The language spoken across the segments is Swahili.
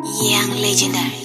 Young legendary.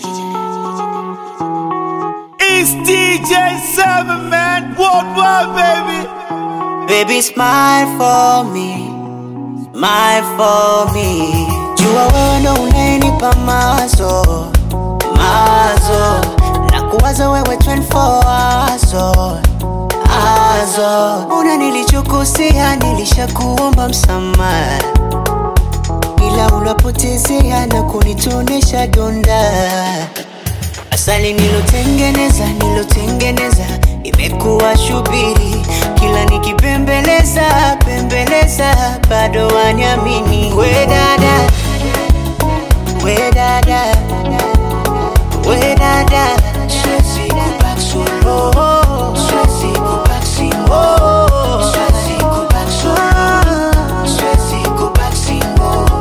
It's DJ Seven Man Worldwide, baby. Baby, smile for me, smile for me. Jua wewe ndo unanipa mazo, mazo. Na kuwaza wewe 24 azo, azo. Una nilichokosea, nilishakuomba msamaha ila unapotezea na kunitonesha donda. Asali nilotengeneza nilotengeneza imekuwa shubiri, kila nikipembeleza pembeleza bado waniamini. We dada, we dada, we dada, siwezi kubaki solo, siwezi kubaki single, siwezi kubaki solo, siwezi kubaki single.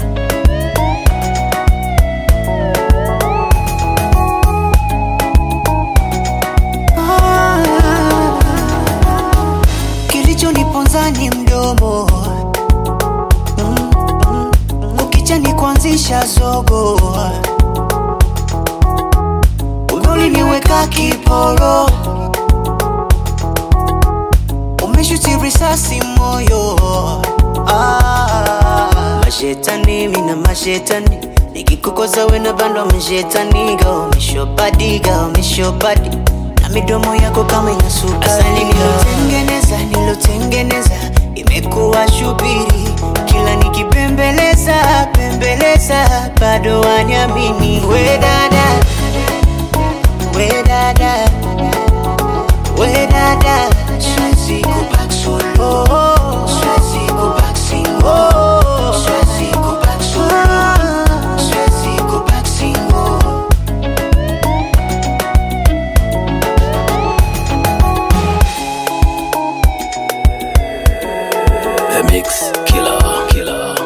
Kilichoniponza ni mdomo Mm, mm, mm. ukicha ni kuanzisha zogo uliniweka kiporo umeshuti risasi moyo ah, mashetani mina mashetani nikikukoza wena bandwa mashetaniga umeshopadiga umeshopadi na midomo yako kama ina sukari. Asali nilotengeneza nilotengeneza imekuwa shubiri, kila nikipembeleza pembeleza bado waniamini. We dada, we dada, we dada, siwezi kubaki solo, siwezi kubaki single, siwezi kubaki solo, siwezi kubaki single. The Mix Killer. Killer.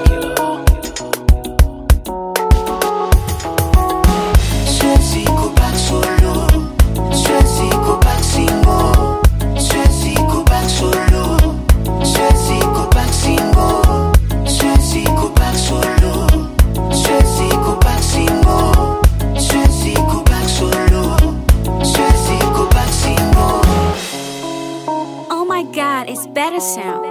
Siwezi kubaki solo, siwezi kubaki single, siwezi kubaki solo, siwezi kubaki single, siwezi kubaki solo, siwezi kubaki single, siwezi kubaki solo, siwezi kubaki single. Oh my god, it's better sound.